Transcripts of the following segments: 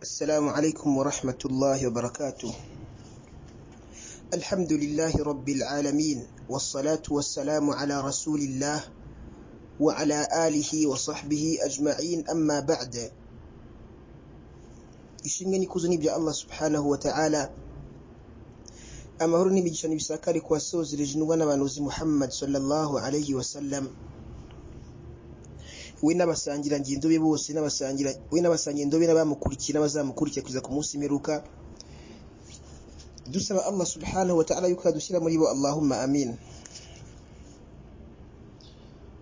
السلام عليكم ورحمة الله وبركاته الحمد لله رب العالمين والصلاة والسلام على رسول الله وعلى آله وصحبه أجمعين أما بعد ishimwe n'ikuzo n'ibya allah subhanahu wa ta'ala amahoro n'imigisha n'ibisakari ku wasozereje intumwa n'abanuzi muhammad sallallahu alayhi wasallam we n'abasangirangendo be bose n'abasangira we n'abasangirangendo be n'abamukurikiye n'abazamukurikira kugeza ku munsi mperuka dusaba allah subhanahu wa ta'ala yuko yadushyira muri bo allahumma amin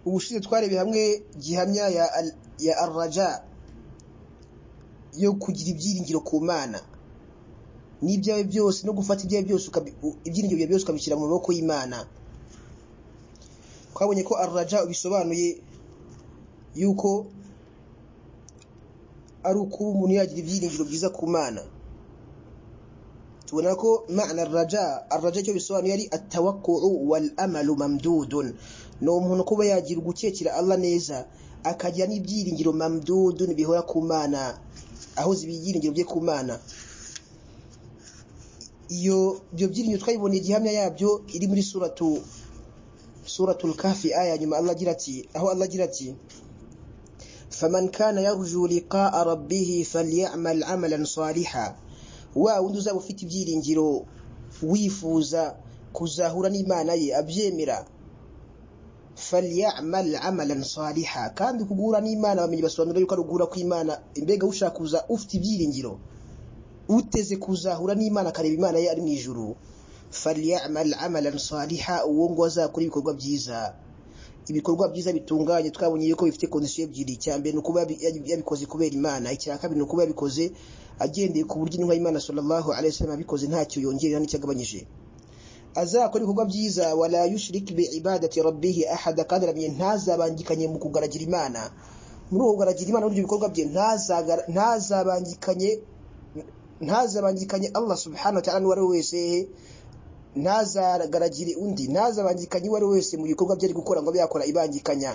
ubushize twarebeye hamwe gihamya ya al, ya arraja yo kugira ibyiringiro ku mana n'ibyawe byose no gufata ibyawe byose ibyiringiro byawe byose ukabishyira mu maboko y'imana twabonye ko arraja bisobanuye yuko ari ukuba umuntu yagira ibyiringiro byiza ku mana tubona ko mana arraja arraja icyo bisobanuye ari atawakkuu wal amalu mamdudun ni umuntu kuba yagira ugukekera allah neza akagira n'ibyiringiro mamdudun bihora ku mana ahoza ibyiringiro bye ku mana iyo ibyo byiringiro twayiboneye igihamya yabyo iri muri suratu suratul kafi aya nyuma Allah agira ati aho Allah agira ati faman kana yarju liqa'a rabbih falyamal amalan saliha wa wundi uzaba ufite ibyiringiro wifuza kuzahura n'Imana ye abyemera falyamal amalan saliha kandi kugura n'Imana bamenye basobanura yuko arugura kw'Imana imbega ushaka kuza ufite ibyiringiro uteze kuzahura n'Imana akareba Imana ye ari mu ijuru falyamal amalan saliha uwo ngo azakora ibikorwa byiza ibikorwa byiza bitunganye twabonye yuko bifite condition ebyiri icya mbere ni ukuba yabikoze kubera Imana icya kabiri ni ukuba yabikoze agendeye ku buryo intumwa y'Imana sallallahu alaihi wasallam yabikoze ntacyo yongerera n'icyagabanyije azakora ibikorwa byiza wala yushriki bi ibadati rabbih ahada kandi arabye ntazabangikanye mu kugaragira Imana muri uwo kugaragira Imana n'ibyo bikorwa bye ntazabangikanye ntazabangikanye Allah subhanahu wa ta'ala n'uwari wese ntazagaragire undi ntazabangikanye uwari wese mu bikorwa bye ari gukora ngo yakora ibangikanya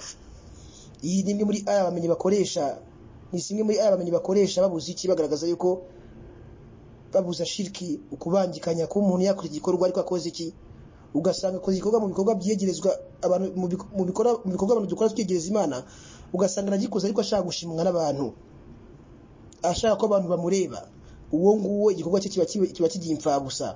iyi ni imwe muri aya bamenyi bakoresha ni zimwe muri aya bamenyi bakoresha babuze iki bagaragaza yuko babuza shiriki ukubangikanya ko umuntu yakora igikorwa ariko akoze iki ugasanga akoze igikorwa mu bikorwa byegerezwa abantu mu bikorwa abantu dukora twegereza imana ugasanga aragikoze ariko ashaka gushimwa n'abantu ashaka ko abantu bamureba uwo nguwo igikorwa cye kiba kigiye imfabusa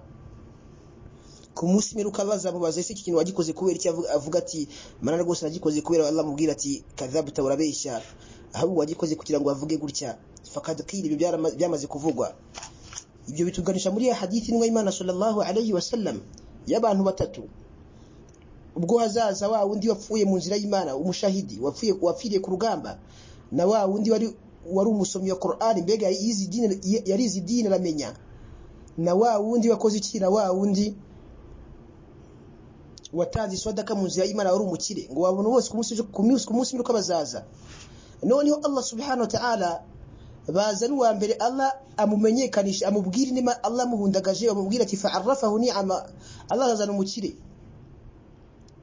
ku munsi mperuka bazamubaza ese iki kintu wagikoze kubera icyo avuga ati mana rwose nagikoze kubera Allah mubwira ati kadhabuta urabeshya ahubwo wagikoze kugira ngo bavuge gutya fakad qila ibyo byamaze kuvugwa ibyo bituganisha muri hadithi nwa Imana sallallahu alayhi wasallam y'abantu batatu ubwo hazaza wa wundi wapfuye mu nzira y'Imana umushahidi wapfuye wapfiriye ku rugamba na wa wundi wari wari umusomyi wa Qur'an mbega yizi dini yarizi dini aramenya na wa wundi wakoze iki na wa wundi watanze iswadaka mu nzira y'Imana wari umukire ngo wabona bose ku munsi ku munsi ku munsi uko bazaza noneho Allah subhanahu wa ta'ala baza ari uwa mbere Allah amumenyekanisha amubwira inema Allah amuhundagaje amubwira ati fa'arrafahu ni'ama Allah azana umukire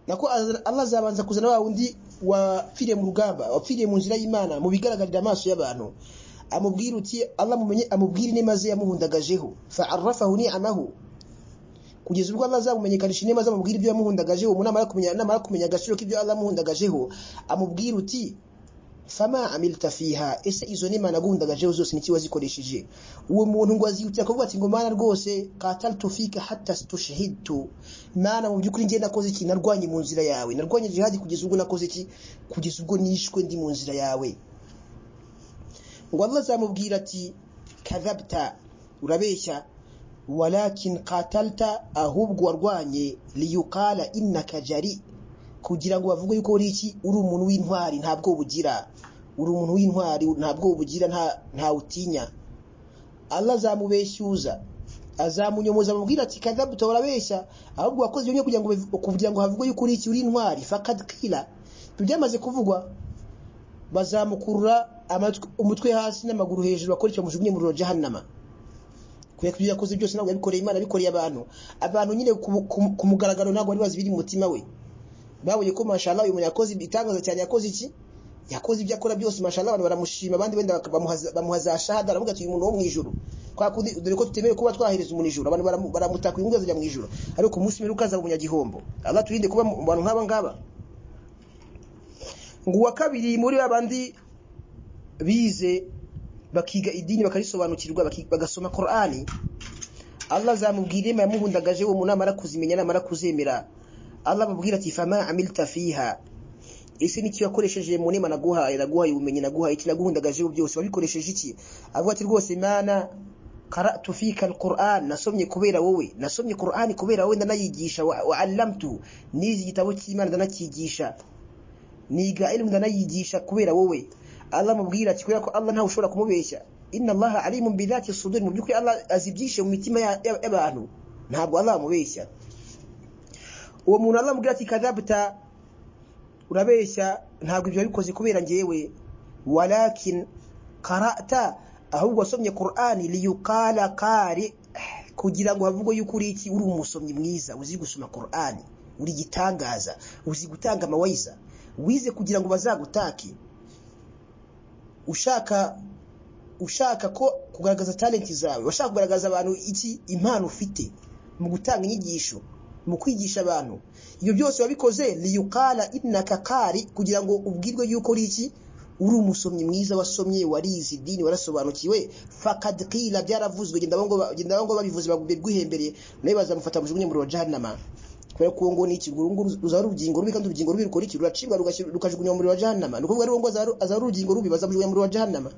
nako Allah azabanza kuzana wa wundi wapfiriye mu rugamba wapfiriye mu nzira y'Imana mu bigaragarira amaso y'abantu amubwira uti Allah mumenye amubwira inema ze yamuhundagajeho fa'arrafahu ni'amahu kugeza ubwo Allah azamumenyekanisha inema azamubwira ibyo yamuhundagajeho umuntu amara kumenya namara kumenya agaciro k'ibyo Allah amuhundagajeho amubwira uti fama amilta fiha ese izo nema nagundagajeho zose niki wazikoresheje uwo muntu ngo aziyutira kuvuga ati ngo mana rwose qataltu fika hatta stushhidtu mana mu byukuri ngenda nakoze iki narwanye mu nzira yawe narwanye jihad kugeza ubwo nakoze iki kugeza ubwo nishwe ndi mu nzira yawe ngo Allah azamubwira ati kadhabta urabeshya walakin qatalta ahubwo warwanye liyukala innaka jari kugira ngo bavuge yuko uri iki uri umuntu w'intwari ntabwo bugira uri umuntu w'intwari ntabwo bugira nta ntawutinya Allah azamubeshyuza azamunyomoza amubwira ati kadabta urabeshya ahubwo wakoze ibyo kugira ngo kugira ngo havuge yuko uri iki uri intwari fakad qila byamaze kuvugwa bazamukurura umutwe hasi n'amaguru hejuru bakoresha mujugunye mu rujya jahannama kubera ibyo yakoze byose ntabwo yabikoreye Imana yabikoreye abantu abantu nyine ku mugaragaro ntabwo bari bazi biri mu mutima we babonye ko mashallah uyu muntu yakoze igitangaza cyane yakoze iki yakoze ibyo akora byose mashallah abantu baramushima abandi wenda bamuhaza- bamuhaza shahada aravuga ati uyu muntu wo mu ijuru kwa kundi dore ko tutemewe kuba twahereza umuntu ijuru abantu baramu- baramutaka uyu mugezi ajya mu ijuru ariko ku munsi mperuka azaba umunyagihombo Allah turinde kuba mu bantu nk'aba ngaba ngo uwa kabiri muri babandi bize bakiga idini bakarisobanukirwa baki- bagasoma Qur'ani Allah azamubwira imwe yamuhundagaje uwo munama arakuzimenya namara kuzemera Allah amubwira ati fama amilta fiha ese n'icyo yakoresheje mu nema naguhaye naguhaye ubumenyi naguhaye iki naguhundagaje ubu byose wabikoresheje iki avuga ati rwose mana qara'tu fika alquran nasomye kubera wowe nasomye Qur'an kubera wowe ndanayigisha wa wa allamtu nizi igitabo cy'Imana ndanakigisha niga ilmu ndanayigisha kubera wowe Allah amubwira ati kubera ko Allah ntawe ushobora kumubeshya inna Allah alimun bidhati sudur mu byukuri Allah azibyishe mu mitima ya- ya- y'abantu ntabwo Allah amubeshya uwo muntu Allah amubwira ati kadhabta urabeshya ntabwo ibyo wabikoze kubera njyewe walakin qara'ta ahubwo wasomye Qur'an liyuqala qari kugira ngo havugwe yuko uri iki uri umusomyi mwiza uzi gusoma Qur'an uri gitangaza uzi gutanga amawayiza wize kugira ngo bazagutake ushaka ushaka ko kugaragaza talent zawe ushaka kugaragaza abantu iki impano ufite mu gutanga inyigisho mu kwigisha abantu ibyo byose wabikoze liyukala innaka kari kugira ngo ubwirwe yuko uri iki uri umusomyi mwiza wasomye warizi idini warasobanukiwe fakad qila byaravuzwe genda bongo genda bongo babivuze bagwihembereye nawe bazamufata mujugunye mu rwajahannama kubera ko ngo ni ikiguru ngo ruzaba ari ubugingo rubi kandi ubugingo rubi rukora iki ruracibwa rugashyira- rukajugunywa mu muriro wa jahannama ni ukuvuga rero ngo azaba azaba ari urugingo rubi bazamujugunya mu muriro wa jahannama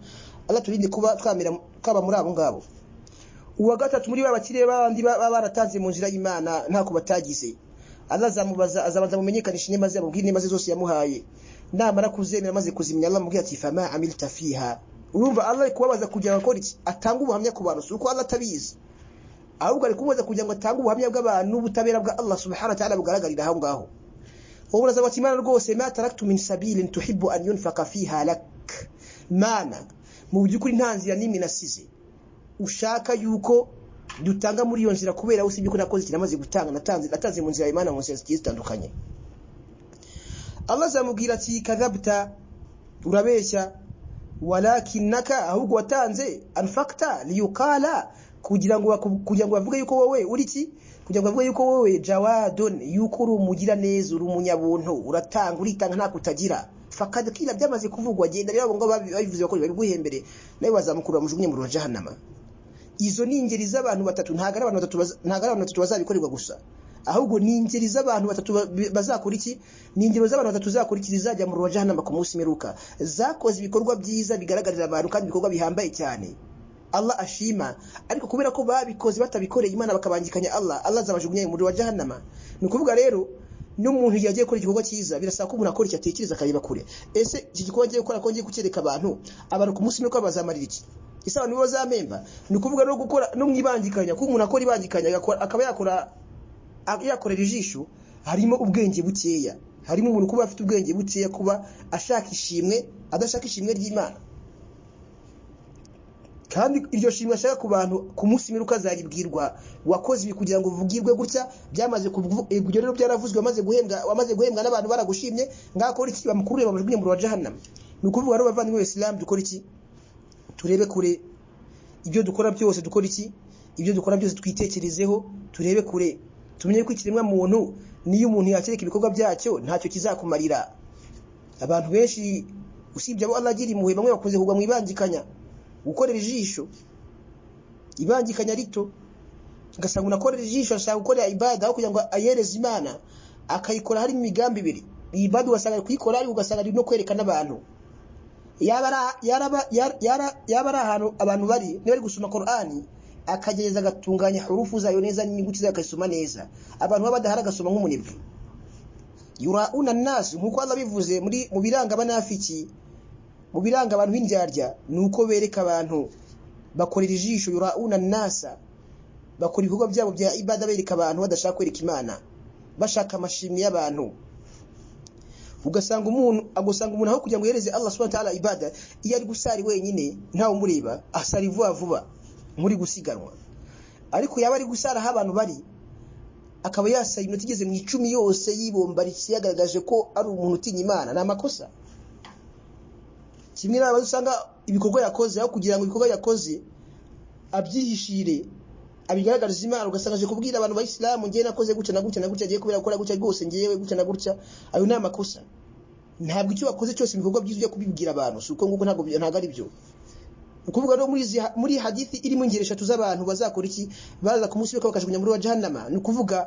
Allah turinde kuba twamira twaba muri abo ngabo uwa gatatu muri ba bakire bandi baba baratanze mu nzira y'Imana ntako batagize Allah azamubaza azabanza mumenyekanisha inema ze amubwire inema ze zose yamuhaye namara kuzemera maze kuzimya Allah amubwira ati fama amilta fiha urumva Allah ari kubabaza kugira ngo akore iki atange ubuhamya ku bantu si uko Allah atabizi ahubwo ari kumubaza kugira ngo atange ubuhamya bw'abantu n'ubutabera bwa Allah subhanahu wa ta'ala bugaragarira aho ngaho uwo murazaba ati mana rwose ma taraktu min sabilin tuhibbu an yunfaka fiha lak mana mu by'ukuri nta nzira n'imwe nasize ushaka yuko dutanga muri iyo nzira kubera usibye ko nakoze iki namaze gutanga natanze natanze mu nzira y'Imana mu nzira zigiye zitandukanye Allah azamubwira ati kadhabta urabeshya walakinaka ahubwo watanze anfakta liyukala kugira ngo baku- kugira ngo bavuge yuko wowe uri ki kugira ngo bavuge yuko wowe jawadon yuko uri umugira neza uri umunyabuntu uratanga uritanga nta kutagira fakad kila byamaze kuvugwa genda rero abo ngo babi- babivuze bakora babiguhembere nawe bazamukura mujugunye mu rujahanama izo ni ingeri z'abantu batatu ntago ari abantu batatu baza- ntago ari abantu batatu bazabikorerwa gusa ahubwo ni ingeri z'abantu batatu ba- bazakora iki ni ingero z'abantu batatu zakora iki zizajya mu rujahanama ku munsi meruka zakoze ibikorwa byiza bigaragarira abantu kandi ibikorwa bihambaye cyane Allah ashima ariko kubera ko babikoze batabikoreye Imana bakabangikanya Allah Allah azabajugunya mu rujahanama ni ukuvuga rero n'umuntu yagiye gukora igikorwa cyiza birasaba ko umuntu akora icyo atekereza akareba kure ese iki gikorwa agiye gukora ko ngiye kucyereka abantu abantu ku munsi meruka bazamarira iki ese abantu nibo bazamemba ni ukuvuga no gukora no mwibangikanya ko umuntu akora ibangikanya agakora- akaba yakora a- yakorera ijisho harimo ubwenge bukeya harimo umuntu kuba afite ubwenge bukeya kuba ashaka ishimwe adashaka ishimwe ry'Imana kandi iryo shimwe ashaka ku bantu ku munsi mperuka azaribwirwa wakoze ibi kugira ngo uvugirwe gutya byamaze kuvu- eh, ibyo rero byaravuzwe wamaze guhembwa wamaze guhembwa n'abantu baragushimye ngakora iki bamukurure bamujugunye mu rujahanama ni ukuvuga rero bavandimwe b'Islam dukora iki turebe kure ibyo dukora byose dukora iki ibyo dukora byose twitekerezeho turebe kure tumenye ko ikiremwa muntu niyo umuntu yakereka ibikorwa byacyo ntacyo kizakumarira abantu benshi usibye abo Allah agira impuhwe bamwe bakunze kugwa mu ibangikanya gukorera ijisho ibangikanya rito ugasanga unakorera ijisho ashaka gukorera ibada aho kugira ngo ayereze Imana akayikora harimo imigambi ibiri iyi ibada ugasanga ari kuyikora ariko ugasanga ari no kwerekana abantu yaba ari- yaraba- yar- yara- yaba ari ahantu abantu bari niba ari gusoma Qur'ani akagereza agatunganya hurufu zayo neza n'inyuguti zayo akazisoma neza abantu baba badahari agasoma nk'umunebwe yurauna nasi nk'uko Allah bivuze muri mu biranga abanafiki mu biranga abantu b'indyarya ni uko bereka abantu bakorera ijisho yurauna nasa bakora ibikorwa byabo bya ibada bereka abantu badashaka kwereka Imana bashaka amashimwe y'abantu ugasanga umuntu agusanga umuntu aho kugira ngo yereze Allah subhanahu wa ta'ala ibada iyo ari gusari wenyine ntawe umureba asari vuba vuba muri gusiganwa ariko yaba ari gusara aho abantu bari akaba yasaye iminota igeze mu icumi yose yibombarikiye yagaragaje ko ari umuntu utinya Imana ni amakosa kimwe n'abantu usanga ibikorwa yakoze aho kugira ngo ibikorwa yakoze abyihishire abigaragariza imana ugasanga aje kubwira abantu bayisilamu ngiye nakoze gutya na gutya na gutya ngiye kubera gukora gutya rwose ngiyewe gutya na gutya ayo ni amakosa ntabwo icyo wakoze cyose ibikorwa byiza ujya kubibwira abantu si uko nguko ntabwo ntabwo ari byo ukuvuga rero muri izi muri iyi hadithi irimo ingeri eshatu z'abantu bazakora iki baza ku munsi w'uko bakajugunya muri wa jahannama ni ukuvuga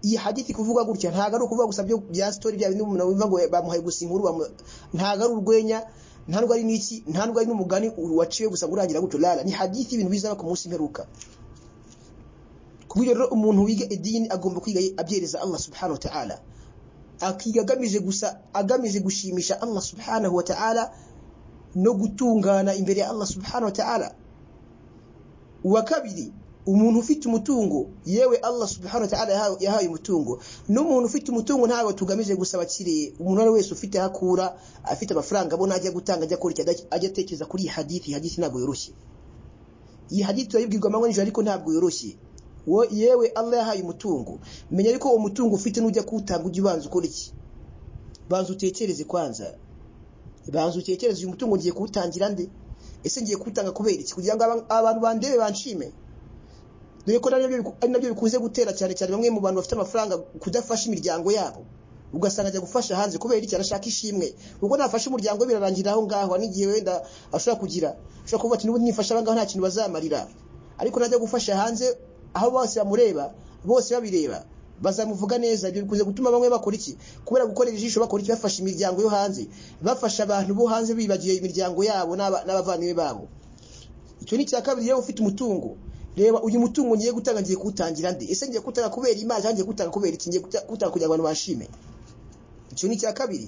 iyi hadithi kuvuga gutya ntabwo ari ukuvuga gusa byo bya sitori bya bindi umuntu wumva ngo bamuhaye gusa inkuru bamu- ntabwo ari urwenya ntabwo ari n'iki ntabwo ari n'umugani waciwe gusa ngo urangira gutyo rara ni hadithi ibintu bizaba ku munsi mperuka ku buryo rero umuntu wiga idini agomba kwiga abyereza Allah subhanahu wa ta'ala akiga agamije gusa agamije gushimisha Allah subhanahu wa ta'ala no gutungana imbere ya Allah subhanahu wa ta'ala uwa kabiri umuntu ufite umutungo yewe Allah subhanahu wa ta'ala yahawe- yahaye umutungo n'umuntu ufite umutungo ntabwo tugamije gusa abakiriye umuntu ari wese ufite aho akura afite amafaranga abona ajya gutanga ajya akora icyo adaki- ajya atekereza kuri iyi hadithi iyi hadithi ntabwo yoroshye iyi hadithi turayibwirwa amanywa n'ijoro ariko ntabwo yoroshye Wo- yewe Allah yahaye umutungo menya ariko uwo mutungo ufite n'ujya kuwutanga ujya ubanza ukora iki banza utekereze kwanza banza utekereze uyu mutungo ngiye kuwutangira nde ese ngiye kuwutanga kubera iki kugira ngo aba- abantu bandebe banshime dore ko nabyo biku- ari nabyo bikunze gutera cyane cyane bamwe mu bantu bafite amafaranga kudafasha imiryango yabo ugasanga ajya gufasha hanze kubera iki arashaka ishimwe ubwo nafashe umuryango we birarangira aho ngaho hari n'igihe wenda ashobora kugira ashobora kuvuga ati n'ubu nifasha aba ngaho nta kintu bazamarira ariko najya gufasha hanze aho bose bamureba bose babireba bazamuvuga neza ibyo bikunze gutuma bamwe bakora iki kubera gukora ijisho bakora iki bafasha imiryango yo hanze bafasha abantu bo hanze bibagiye imiryango yabo n'aba- n'abavandimwe babo icyo ni icya kabiri yewe ufite umutungo reba uyu mutungo ngiye gutanga ngiye kuwutangira nde ese ngiye kuwutanga kubera imana cyangwa ngiye kuwutanga kubera iki ngiye kuwuta- kuwutanga kugira ngo abantu bashime icyo ni icya kabiri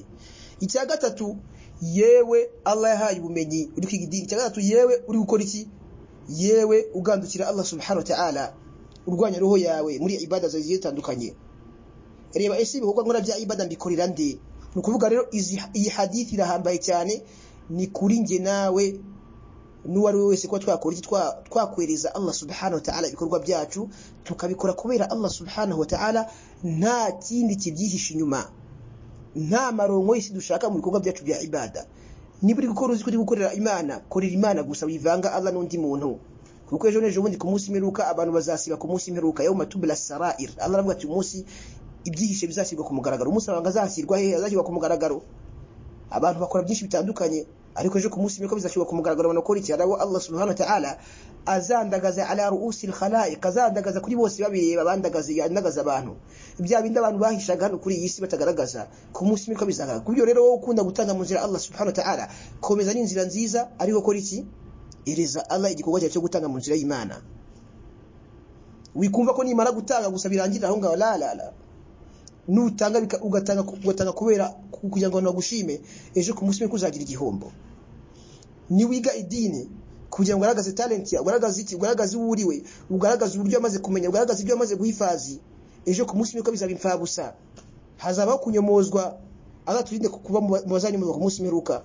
icya gatatu yewe Allah yahaye ubumenyi uri kwiga idini icya gatatu yewe uri gukora iki yewe ugandukira Allah subhanahu wa ta'ala urwanya roho yawe muri ibada zawe zigiye zitandukanye reba ese ibikorwa nkora bya ibada mbikorera nde ni ukuvuga rero izi- iyi hadithi irahambaye cyane ni kuri njye nawe n'uwo ari we wese kuba twakora iki Twa- twakwereza Allah subhanahu wa ta'ala ibikorwa byacu tukabikora kubera Allah subhanahu wa ta'ala nta kindi kibyihishe inyuma nta maronko y'isi dushaka mu bikorwa byacu bya ibada niba uri gukora uzi ko uri gukorera imana korera imana gusa wivanga Allah n'undi muntu kuko ejo n'ejo bundi ku munsi mperuka abantu bazasiba ku munsi mperuka yawma tubla sarair Allah aravuga ati umunsi ibyihishe bizashyirwa ku mugaragaro umunsi amabanga azashyirwa hehe azashyirwa ku mugaragaro abantu bakora byinshi bitandukanye ariko ejo ku munsi miko bizashyirwa ku mugaragaro abantu bakora iki harabo Allah subhanahu wa ta'ala azandagaza ala ru'usi al-khalaiq azandagaza kuri bose babireba bandagaza yandagaza abantu bya bindi abantu bahishaga hano kuri iyi si batagaragaza ku munsi miko bizagaragara kubyo rero wowe ukunda gutanga mu nzira ya Allah subhanahu wa ta'ala komeza ni inzira nziza ariko kora iki ereza Allah igikorwa cyawe cyo gutanga mu nzira y'Imana wikumva ko nimara gutanga gusa birangira aho ngaho la la la nutanga bika- ugatanga ugatanga kubera ku- kugira ngo abantu bagushime ejo ku munsi mukuru uzagira igihombo niwiga idini kugira ngo ugaragaze talent yawe ugaragaze iki ugaragaze uwo uriwe ugaragaze uburyo amaze kumenya ugaragaze ibyo amaze guhifazi ejo ku munsi mukuru bizaba imfabusa hazabaho kunyomozwa azaturinde ku- kuba mu ba- mu bazanyomozwa ku munsi mperuka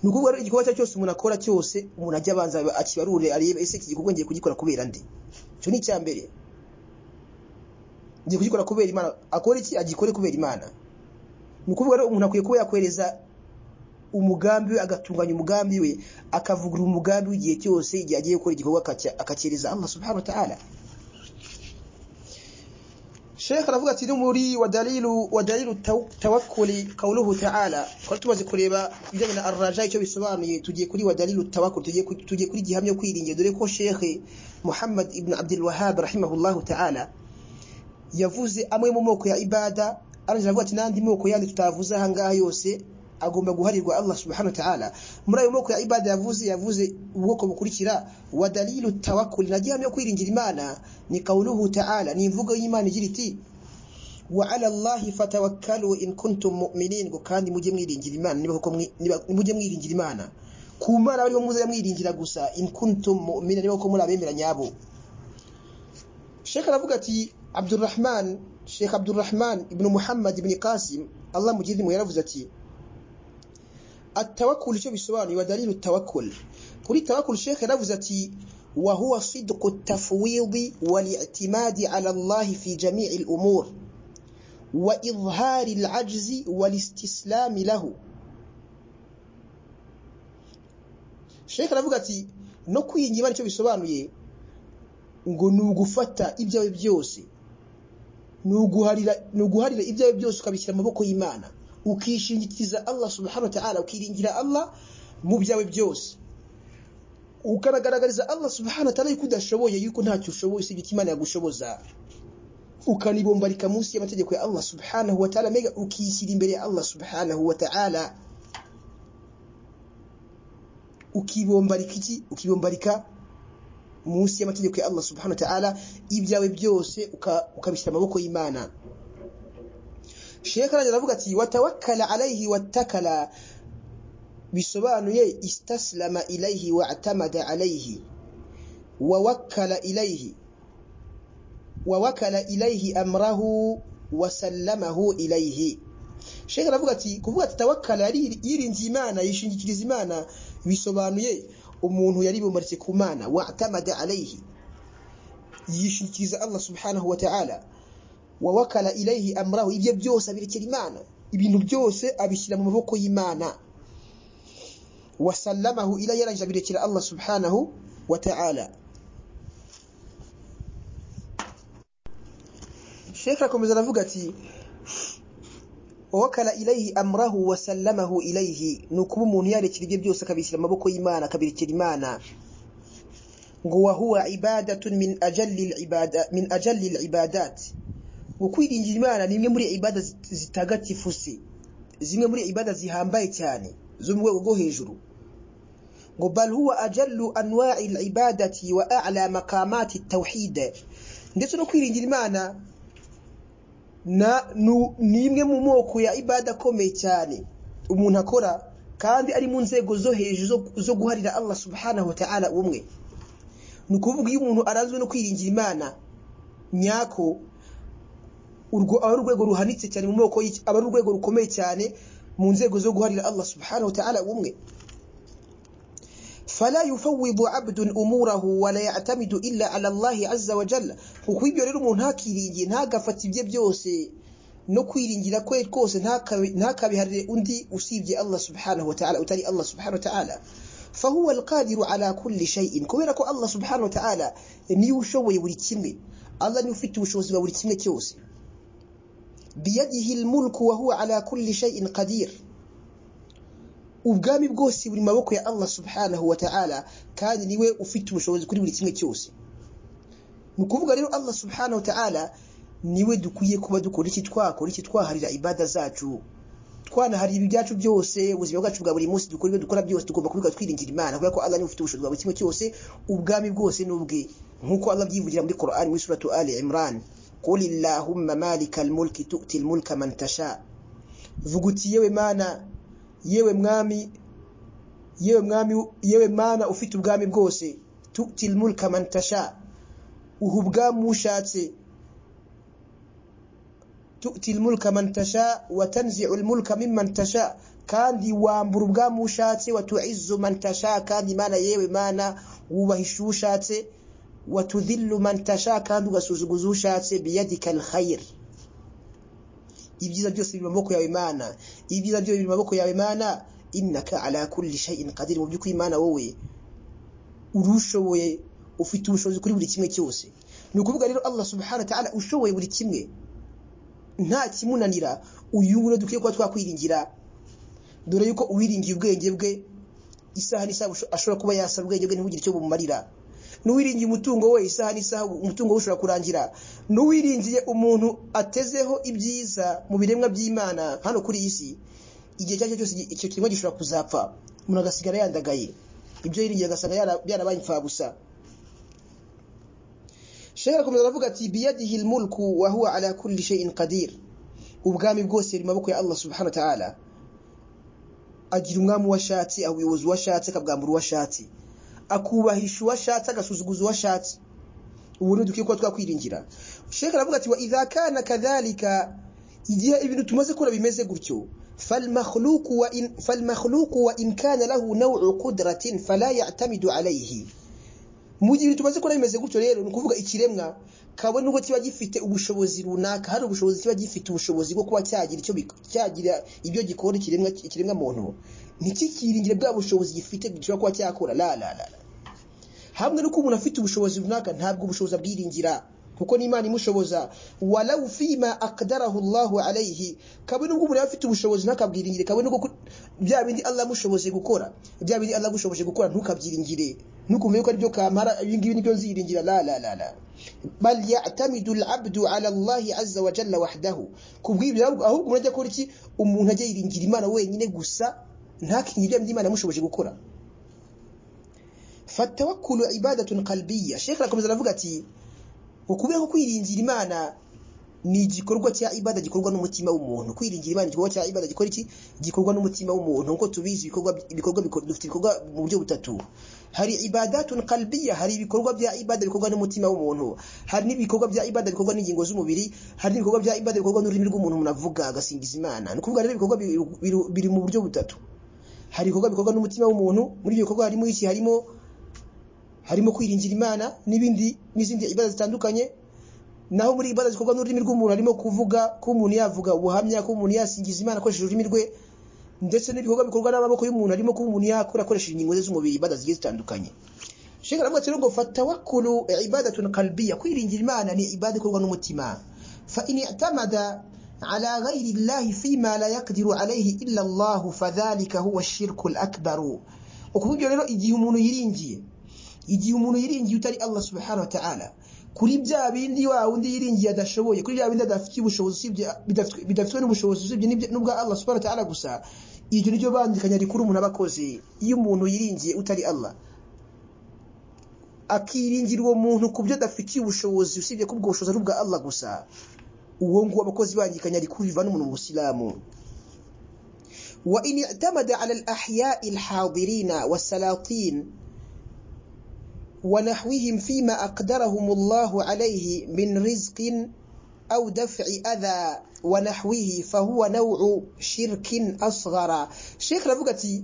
ni ukuvuga rero igikorwa cya cyose umuntu akora cyose umuntu ajya abanza akibarure arebe ese iki gikorwa ngiye kugikora kubera nde icyo ni icya mbere ngiye kugikora kubera imana akora iki agikore kubera imana ni ukuvuga rero umuntu akwiye kuba yakwereza umugambi we agatunganya umugambi we akavugura umugambi w'igihe cyose igihe agiye gukora igikorwa akacy- akacyereza Allah subhanahu wa ta'ala Sheikh aravuga ati muri wa dalilu wa dalilu taw- tawakkuli qawluhu ta'ala kwa tumaze kureba ibijyanye na arraja icyo bisobanuye tugiye kuri wa dalilu tawakkul tugiye ku- tugiye kuri gihamya yo kwiringira dore ko Sheikh Muhammad ibn Abdul Wahhab rahimahullahu ta'ala yavuze amwe mu moko ya ibada arongera avuga ati n'andi moko yandi tutavuze aha ngaha yose agomba guharirwa Allah subhanahu wa ta'ala muri ayo moko ya ibada yavuze yavuze ubwoko bukurikira wa dalilu tawakkul na gihamya yo kwiringira Imana ni kauluhu ta'ala ni imvugo y'Imana igira iti wa ala Allahi fatawakkalu in kuntum mu'minin ngo kandi mujye mwiringira Imana niba koko mwi- niba- mujye mwiringira Imana ku Mana bariho muzajya mwiringira gusa in kuntum mu'minin niba koko muri abemera nyabo Sheikh aravuga ati Abdurrahman Sheikh Abdurrahman ibn Muhammad ibn Qasim Allah mujidi mu yaravuze ati At-tawakkul cyo bisobanuye wa dalilu tawakkul kuri tawakkul Sheikh yaravuze ati wa huwa sidqu at-tafwidi wal i'timadi ala Allah fi jami'i al-umur wa idhari al-ajzi wal istislami lahu sheke aravuga ati no kwiyingiba nicyo bisobanuye ngo ni ugufata ibyawe byose ni uguharira ni uguharira ibyawe byose ukabishyira mu maboko y'imana ukishingikiriza allah subhanahu wa ta'ala ukiringira allah mu byawe byose ukanagaragariza allah subhanahu wa ta'ala yuko udashoboye yuko ntacyo ushoboye usibye ko imana yagushoboza ukanibombarika munsi y'amategeko ya allah subhanahu wa ta'ala mega ukishyira imbere ya allah subhanahu wa ta'ala ukibombarika iki ukibombarika munsi y'amategeko ya Allah subhanahu wa ta'ala ibyawe byose ukabishyira amaboko y'Imana Sheikh arajya avuga ati watawakkala alayhi wattakala bisobanuye istaslama ilayhi wa atamada alayhi wa wakkala ilayhi wa wakala ilayhi amrahu wa sallamahu ilayhi Sheikh aravuga ati kuvuga ati tawakkala yirinze Imana yishingikiriza Imana bisobanuye umuntu yaribumbaritse ku mana watamada alayhi yishikiriza Allah subhanahu wa ta'ala wa wakala ilayhi amrahu ibyo byose abirekera imana ibintu byose abishyira mu maboko y'imana wasallamahu ila yarangije abirekera Allah subhanahu wa ta'ala Sheikh akomeza aravuga ati wakala ilayhi amrahu wasallamahu ilayhi nukuba umuntu yarekera ibyo byose akabishyira amaboko y'Imana akabirekera Imana ngo wahuwa ibadatun min ajalli ibada min ajalli ibadat ngo kwiringira Imana nimwe muri ibada zitagatifu se zimwe muri ibada zihambaye cyane zo mu rwego rwo hejuru ngo bal huwa ajallu anwa'i ibadati wa a'la maqamati at-tauhid ndetse no kwiringira Imana na ni imwe mu moko ya ibada akomeye cyane umuntu akora kandi ari mu nzego zo hejuru zo guharira Allah subhanahu wa ta'ala umwe ni ukuvuga iyo umuntu aranzwe no kwiringira imana nyako urwo aba ari urwego ruhanitse cyane mu moko aba ari urwego rukomeye cyane mu nzego zo guharira Allah subhanahu wa ta'ala umwe فلا يفوض عبد أموره ولا يعتمد إلا على الله عز وجل ukwibyo rero umuntu ntakiringiye ntagafata ibye byose no kwiringira kwe kose ntakabiharire undi usibye Allah subhanahu wa ta'ala utari Allah subhanahu wa ta'ala fahuwa alqadiru ala kulli shay'in kubera ko Allah subhanahu wa ta'ala niwe ushoboye buri kimwe Allah niwe ufite ubushobozi bwa buri kimwe cyose biyadihi almulku wa huwa ala kulli shay'in qadir ubwami bwose buri maboko ya Allah subhanahu wa ta'ala kandi niwe ufite ubushobozi kuri buri kimwe cyose ni kuvuga rero Allah subhanahu wa ta'ala niwe dukwiye kuba dukora iki twakora iki twaharira ibada zacu twanaharira ibyacu byose ubuzima bwacu bwa buri munsi dukora ibyo dukora byose tugomba kubiga twiringira Imana kubera ko Allah niwe ufite ubushobozi bwa buri kimwe cyose ubwami bwose n'ubwe nkuko Allah byivugira muri Qur'an muri suratu Ali Imran قل اللهم مالك الملك تؤتي الملك من تشاء vuga uti yewe mana yewe mwami yewe mwami yewe mana ufite ubwami bwose tutil mulka man tasha uha ubwami ushatse tutil mulka man tasha wa tanzi'u al-mulka mimman tasha kandi wambura ubwami ushatse wa tu'izzu man tasha kandi mana yewe mana wubahisha ushatse wa tudhillu man tasha kandi ugasuzuguza ushatse biyadika al-khair ibyiza byose biri maboko yawe Imana ibyiza byose biri maboko yawe Imana innaka ala kulli shay'in qadir mu byukuri Imana wowe urushoboye ufite ubushobozi kuri buri kimwe cyose ni ukuvuga rero Allah subhanahu wa ta'ala ushoboye buri kimwe nta kimunanira uyu rero dukwiye kuba twakwiringira dore yuko uwiringiye ubwenge bwe isaha n'isaha ashobora kuba yasa ubwenge bwe ntibugire icyo bumumarira n'uwiringiye umutungo we isaha n'isaha umutungo we ushobora kurangira n'uwiringiye umuntu atezeho ibyiza mu biremwa by'imana hano kuri iyi si igihe icyo cyose icyo kiremwa gishobora kuzapfa umuntu agasigara yandagaye ibyo yiringiye agasanga byarabaye imfabusa shekara akomeza aravuga ati biyadihi almulku wa huwa ala kulli shay'in qadir ubwami bwose buri maboko ya Allah subhanahu wa ta'ala agira umwami washatse abuyobozi washatse akabwambura washatse akubahisha uwashatse agasuzuguza uwashatse ubu ni dukwiye kuba twakwiringira sheka aravuga ati wa idha kana kadhalika igihe ibintu tumaze kora bimeze gutyo فالمخلوق وإن, فالمخلوق وإن كان له نوع قدرة فلا يعتمد عليه mu gihe tumaze kora bimeze gutyo rero ni ukuvuga ikiremwa kabone nubwo kiba gifite ubushobozi runaka hari ubushobozi kiba gifite ubushobozi bwo kuba cyagira icyo cyagira ibyo gikora ikiremwa ikiremwa muntu ntikikiringire bwa bushobozi gifite gishobora kuba cyakora la la la la. hamwe nuko umuntu afite ubushobozi runaka ntabwo ubushobozi abwiringira kuko n'Imana imushoboza walau fima aqdarahu Allah alayhi kabone ubwo umuntu afite ubushobozi ntakabwiringire kabone ubwo bya bindi Allah amushoboje gukora bya bindi Allah agushoboje gukora ntukabyiringire nukumve yuko ari byo kamara ibi ngibi nibyo nziringira la la la la bal ya'tamidu al-'abdu 'ala Allah azza wa jalla wahdahu kubwibyo ahubwo umuntu ajya gukora iki umuntu ajya yiringira Imana wenyine gusa ntakingire by'Imana amushoboje gukora fatawakkulu ibadatun qalbiyya sheikh arakomeza aravuga ati ukubera ko kwiringira imana ni igikorwa cya ibada gikorwa n'umutima w'umuntu kwiringira imana igikorwa cya ibada gikora iki gikorwa n'umutima w'umuntu nk'uko tubizi ibikorwa ibikorwa biko- dufite ibikorwa mu buryo butatu hari ibadatun qalbiyya hari ibikorwa bya ibada bikorwa n'umutima w'umuntu hari n'ibikorwa bya ibada bikorwa n'ingingo z'umubiri hari n'ibikorwa bya ibada bikorwa n'ururimi rw'umuntu umuntu avuga agasingiza imana ni ukuvuga rero ibikorwa bi- biri- biri mu buryo butatu hari ibikorwa bikorwa n'umutima w'umuntu muri ibyo bikorwa harimo iki harimo harimo kwiringira imana n'ibindi n'izindi ibada zitandukanye naho muri ibada zikorwa n'ururimi rw'umuntu harimo kuvuga ko umuntu yavuga ubuhamya ko umuntu yasingiza imana akoresheje ururimi rwe ndetse n'ibikorwa bikorwa n'amaboko y'umuntu harimo kuba umuntu yakora akoresheje ingingo ze z'umubiri ibada zigiye zitandukanye Sheikh aravuga ati ngo fatawakkulu ibadatun qalbiyya kwiringira imana ni ibada ikorwa n'umutima fa in i'tamada ala ghayri llahi fima la yaqdiru alayhi illa Allah fadhalika huwa ash-shirku al-akbar ukuvuga ibyo rero igihe umuntu yiringiye igihe umuntu yiringiye utari Allah subhanahu wa ta'ala kuri bya bindi wa wundi yiringiye adashoboye kuri bya bindi adafitiye ubushobozi usibye bidafitwe- bidafitwe n'ubushobozi usibye n'ibya- n'ubwa Allah subhanahu wa ta'ala gusa iryo ni ryo bandikanya rikuru umuntu aba akoze iyo umuntu yiringiye utari Allah akiringira uwo muntu ku byo adafitiye ubushobozi usibye ko ubwo bushobozi ari ubwa Allah gusa uwo nguwo abakozi bandikanya rikuru bivana umuntu mu busilamu wa in i'tamada ala al-ahya'i al-hadirina was-salatin ونحوهم فيما أقدرهم الله عليه من رزق أو دفع أذى ونحوه فهو نوع شرك أصغر شيخ رفقتي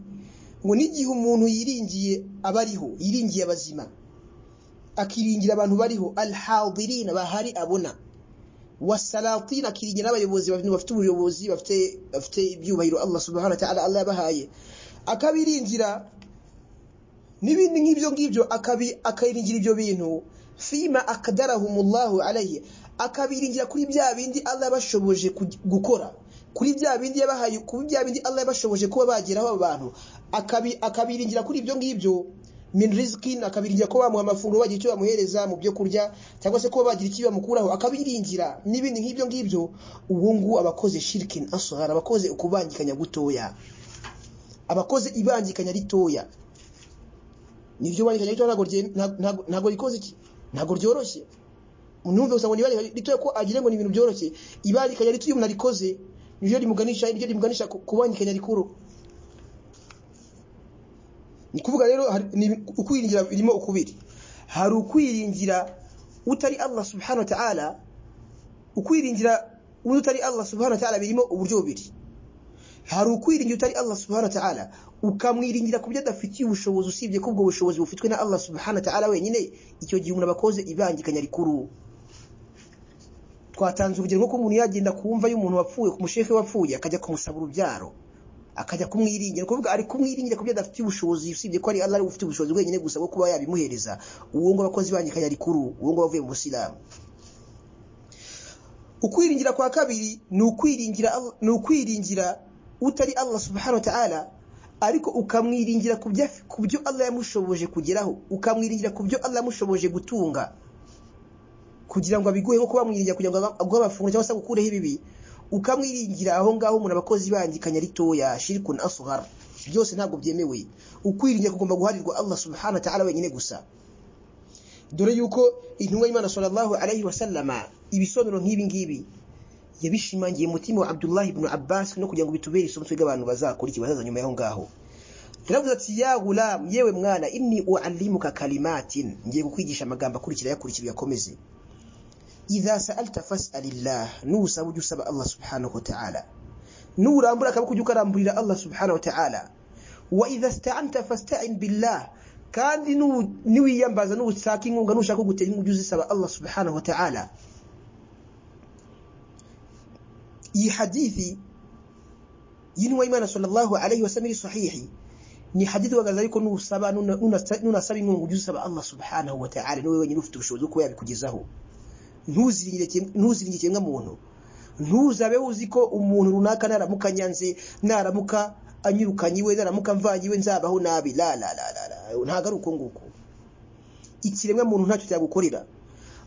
ونجيهم منه يرينجي أبريه يرينجي أبزيما akiringira abantu bariho alhadirina bahari abona wasalatina akiringira n'abayobozi bafite ubuyobozi bafite bafite ibyubahiro Allah subhanahu wa ta'ala Allah yabahaye akabiringira n'ibindi nk'ibyo ngibyo akabi akayiringira ibyo bintu fima akadarahumullahu alayhi akabiringira kuri bya bindi Allah yabashoboje ku- gukora kuri bya bindi yabahaye kuri bya bindi Allah yabashoboje kuba bageraho abo bantu akabi akabiringira kuri ibyo ngibyo min rizqin akabiringira ko bamuha amafunguro bagira icyo bamuhereza mu byo kurya cyangwa se kuba bagira icyo bamukuraho akabiringira n'ibindi nk'ibyo ngibyo uwo nguwo abakoze shirkin asghar abakoze ukubangikanya gutoya abakoze ibangikanya ritoya nibyo barikanya rito ntago rye- ntago- ntago- ntago rikoze iki ntago ryoroshye numve gusa ngo nibarikanya rito ko agire ngo ni ibintu byoroshye ibarikanya rito iyo umuntu arikoze niryo rimuganisha niryo rimuganisha ku- kubangikanya rikuru ni kuvuga rero hari- ni- ukwiringira birimo ukubiri hari ukwiringira utari Allah subhanahu wa ta'ala ukwiringira undi utari Allah subhanahu wa ta'ala birimo uburyo bubiri hari ukwiringira utari Allah subhanahu wa ta'ala ukamwiringira ku byo adafitiye ubushobozi usibye ko ubwo bushobozi bufitwe na Allah subhanahu wa ta'ala wenyine icyo gihe umuntu abakoze ibangikanya rikuru twatanze urugero nko ko umuntu yagenda kumva y'umuntu wapfuye ku mushehe wapfuye akajya kumusaba urubyaro akajya kumwiringira kuvuga ari kumwiringira ku byo adafitiye ubushobozi usibye ko ari Allah ari we ufite ubushobozi wenyine gusa bwo kuba yabimuhereza uwo ngo abakozi ibangikanya rikuru uwo ngo bavuye mu busilamu ukwiringira kwa kabiri ni ukwiringira ni ukwiringira utari Allah subhanahu wa ta'ala ariko ukamwiringira ku byo ku byo Allah yamushoboje kugeraho ukamwiringira ku byo Allah yamushoboje gutunga kugira ngo abiguhe nko kubamwiringira kugira ngo aguhe amafunguro cyangwa se agukureho ibibi ukamwiringira aho ngaho umuntu abakozi bandikanya ritoya shirkun asghar byose ntabwo byemewe ukwiringira kugomba guharirwa Allah subhanahu wa ta'ala wenyine gusa dore yuko intumwa y'Imana sallallahu alayhi wa sallama ibisobanuro nk'ibi ngibi yabishimangiye mu mutima wa Abdullah ibn Abbas no kugira ngo bitubere isomo twiga abantu bazakurikiye bazaza nyuma y'aho ngaho yaravuze ati ya gulam yewe mwana inni uallimuka kalimatin ngiye kukwigisha amagambo akurikira yakurikira yakomeze idha sa'alta fas'alillah nusaba ujye usaba Allah subhanahu wa ta'ala nurambura akaboko ujye ukaramburira Allah subhanahu wa ta'ala wa idha sta'anta fasta'in billah kandi nu- niwiyambaza n'ushaka inkunga nushaka gutera inkunga ujye uzisaba Allah subhanahu wa ta'ala iyi hadithi y'intumwa y'imana sallallahu alayhi wasallam iri sahihi ni hadithi igaragaza ariko nusaba nunasaba inkunga ujye usaba allah subhanahu wa ta'ala niwe wenyine ufite ubushobozi bwo kuba yabikugezaho ntuziringire ikiremwa muntu ntuzabe uzi ko umuntu runaka naramuka nyanze naramuka anyirukanye iwe naramuka mvanye iwe nzabaho nabi la la la la la ntago ari uko nguko ikiremwa muntu ntacyo cyagukorera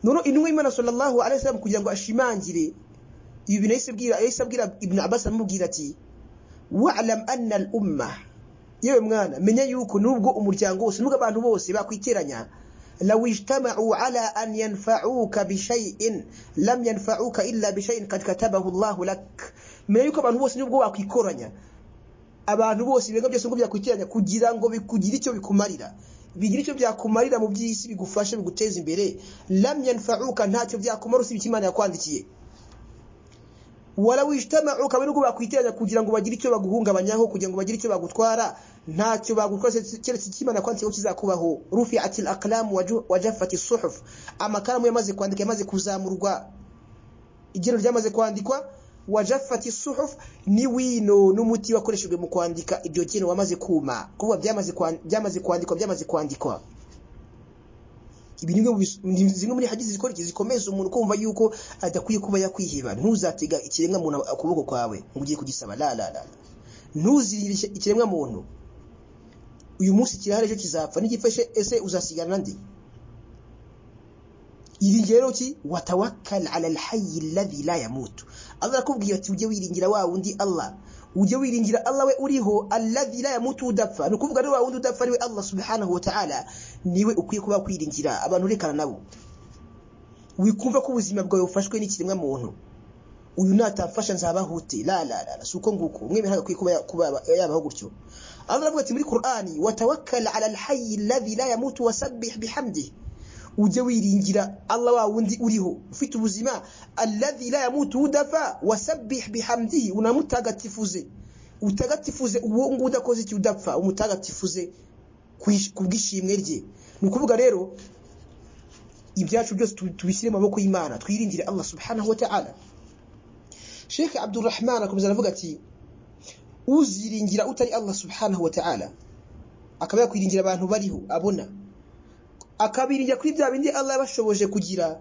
none intumwa y'imana sallallahu alayhi wasallam kugira ngo ashimangire ibi bintu yahise abwira yahise abwira ibn abbas aramubwira ati wa'lam anna al umma yewe mwana menya yuko nubwo umuryango wose nubwo abantu bose bakwiteranya law ijtama'u ala an yanfa'uka bi shay'in lam yanfa'uka illa bi shay'in qad katabahu Allah lak menya yuko abantu bose nubwo bakwikoranya abantu bose ibirenga byose ngo byakwitiranya kugira ngo bikugire icyo bikumarira bigira icyo byakumarira mu by'isi bigufashe biguteza imbere lam yanfa'uka ntacyo byakumara usibye imana yakwandikiye wala wijtama'u kabiri ubwo bakwiteranya kugira ngo bagire icyo baguhungabanyaho kugira ngo bagire icyo bagutwara ntacyo bagutwara keretse cy'Imana kwandika kizakubaho rufi'at al-aqlam wa jaffat as-suhuf amakaramu yamaze kwandika yamaze kuzamurwa igero ryamaze kwandikwa wa jaffat as-suhuf ni wino n'umuti wakoreshejwe mu kwandika ibyo geno wamaze kuma kuba byamaze byamaze kwandikwa byamaze kwandikwa ibi ni zimwe muri hadithi zikora zikomeza umuntu kumva yuko adakwiye kuba yakwiheba ntuzatega ikiremwa muntu ukuboko kwawe ngo ugiye kugisaba la la la ntuzirire ikiremwa muntu uyu munsi kirahari ejo kizapfa n'igifashe ese uzasigana ndi iringire rero ki watawakkal ala alhayy alladhi la yamut Allah akubwira ati ujye wiringira wa wundi Allah ujye wiringira Allah we uriho alladhi la yamutu udapfa ni ukuvuga rero wundi udapfa ariwe Allah subhanahu wa ta'ala niwe ukwiye kuba kwiringira abantu rekana nabo wikumva ko ubuzima bwawe bufashwe n'ikiremwa muntu uyu natafasha nzabahute la la la suko nguko umwe bihaga kwiye kuba kuba yabaho gutyo Allah avuga ati muri Qur'ani watawakkal ala alhayy alladhi la yamutu wasabbih bihamdihi ujye wiringira Allah wa wundi uriho ufite ubuzima alladhi la yamutu udafa wasabbih bihamdihi unamutagatifuze utagatifuze uwo ngo udakoze iki udapfa umutagatifuze kubwishimwe rye ni ukuvuga rero ibyacu byose tubishyire mu maboko y'Imana twirindire Allah subhanahu wa ta'ala Sheikh Abdurrahman akomeza aravuga ati uziringira utari Allah subhanahu wa ta'ala akaba yakwiringira abantu bariho abona akabiringira kuri bya bindi Allah yabashoboje kugira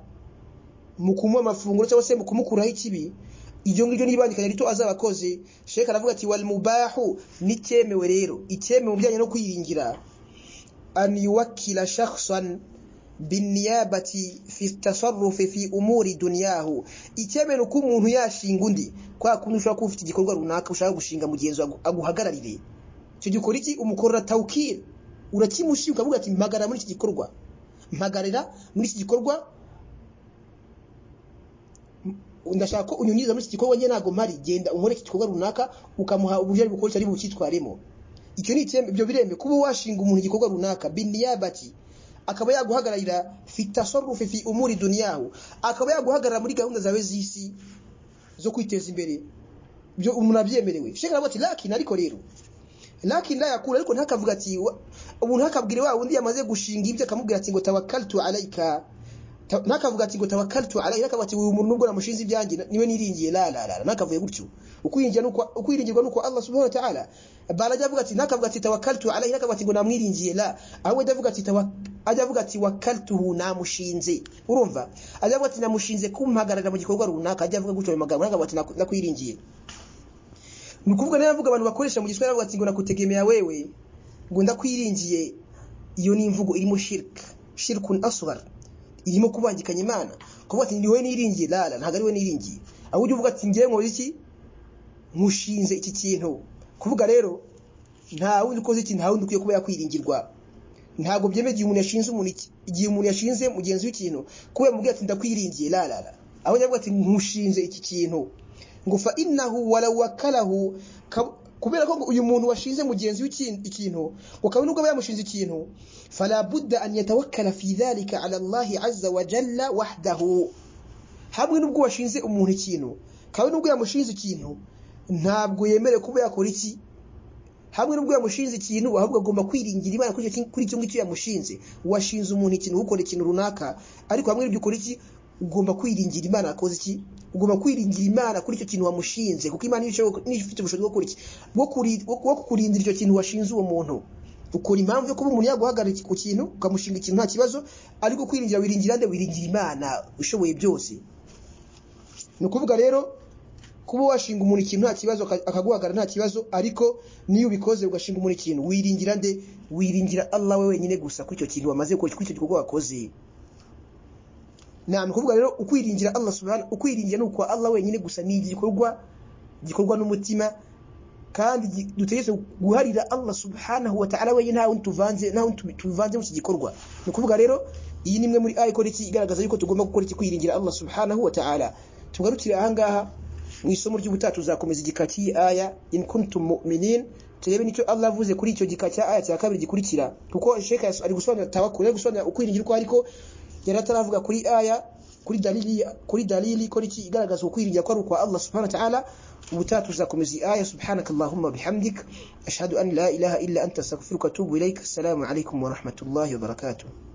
mu kumuha amafunguro cyangwa se mu kumukuraho ikibi iryo ngiryo n'ibandikanya rito azabakoze Sheikh aravuga ati wal mubahu n'icyemewe rero icyemewe mu bijyanye no kwiringira an yuwakkila shakhsan biniyabati fi tasarrufi fi umuri dunyahu icyemewe uko umuntu yashinga undi kwa kuntu ushobora kuba ufite igikorwa runaka ushaka gushinga mugenzi aguhagararire icyo gikora iki umukorera tawkil urakimushima ukavuga ati mpagara muri iki gikorwa mpagarira muri iki gikorwa ndashaka ko unyunyiza muri iki gikorwa njye ntabwo mpari genda unkore iki gikorwa runaka ukamuha uburyo ari bukoresha ari bucyitwaremo icyo ni ibyo birembe kuba washinga umuntu igikorwa runaka biniyabati akaba yaguhagararira fitasorufe fi umuri duniyahu akaba yaguhagarara muri gahunda zawe z'isi zo kwiteza imbere byo umuntu abyemerewe shekara ati lakini ariko rero lakini la yakula ariko ntakavuga ati umuntu akabwira wa wundi yamaze gushinga ibyo akamubwira ati ngo tawakkaltu alayka ntakavuga ati ngo tawakkaltu alayka akavuga ati uyu muntu nubwo namushinze ibyanjye niwe niringiye la la la ntakavuye gutyo ukwiringira nuko ukwiringirwa nuko Allah subhanahu wa ta'ala barajya avuga ati ntakavuga ati tawakkaltu alayka akavuga ati ngo namwiringiye la ahubwo ajya avuga ati ajya avuga ati wakaltuhu namushinze urumva ajya avuga ati namushinze kumpagarara mu gikorwa runaka ajya avuga gutyo mu magambo akavuga ati nakwiringiye nukuvuga nayo avuga abantu bakoresha mu giswahili bavuga ati ngo nakutegemea wewe ngo ndakwiringiye iyo ni imvugo irimo shirk shirkun asghar irimo kubangikanya imana kuvuga ati niwe niringiye lala ntago ari we niringiye ahubwo uvuga ati ngiye nkoze iki nkushinze iki kintu kuvuga rero nta wundi ukoze iki nta wundi ukwiye kuba yakwiringirwa ntabwo byemeye igihe umuntu yashinze umuntu igihe umuntu yashinze mugenzi w'ikintu kubera mubwira ati ndakwiringiye lala aho yavuga ati nkushinze iki kintu ngo fa innahu walau wakalahu kubera ko uyu muntu washinze mugenzi w'ikintu ngo kabone ubwo yamushinze ikintu fala budda an yatawakkala fi dhalika ala Allah azza wa jalla wahdahu hamwe n'ubwo washinze umuntu ikintu kabone ubwo yamushinze ikintu ntabwo yemere kuba yakora iki hamwe n'ubwo yamushinze ikintu ahubwo agomba kwiringira imana kuri icyo ngicyo yamushinze washinze umuntu ikintu ukora ikintu runaka ariko hamwe n'ibyo ukora iki ugomba kwiringira imana wakoze iki ugomba kwiringira imana kuri icyo kintu wamushinze kuko imana niyo ifite ubushobozi bwo kuriki bwo kuri- bwo kukurindira icyo kintu washinze uwo muntu ukora impamvu yo kuba umuntu yaguhagarika ku kintu ukamushinga ikintu nta kibazo ariko kwiringira wiringira nde wiringira imana ushoboye byose ni ukuvuga rero kuba washinga umuntu ikintu nta kibazo aka- akaguhagarara nta kibazo ariko niyo ubikoze ugashinga umuntu ikintu wiringira nde wiringira Allah we wenyine gusa kuri icyo kintu wamaze gukora kuri icyo gikorwa wakoze ni ukuvuga rero ukwiringira Allah subhanahu ukwiringira ni ukwa Allah wenyine gusa ni igikorwa gikorwa n'umutima kandi gi- dutegetse guharira Allah subhanahu wa ta'ala wenyine nta wundi tuvanze nta wundi tubi- tuvanze mu iki gikorwa ni ukuvuga rero iyi ni imwe muri aya ikora iki igaragaza yuko tugomba gukora iki kwiringira Allah subhanahu wa ta'ala tugarukire ahangaha mu isomo ry'ubutaha tuzakomeza igika cy'iyi aya in kuntum mu'minin turebe nicyo Allah avuze kuri icyo gika cya aya cya kabiri gikurikira kuko Sheikh Yas- ari gusobanura tawakkul ari gusobanura ukwiringira uko ariko yari ataravuga kuri aya kuri dalili kuri dalili kuri iki igaragaza ukwiringira ko ari ukwa Allah subhanahu wa ta'ala ubutaha tuzakomeza iyi aya subhanakallahumma bihamdik ashhadu an la ilaha illa anta astaghfiruka wa atubu ilaik assalamu alaikum wa rahmatullahi wa barakatuh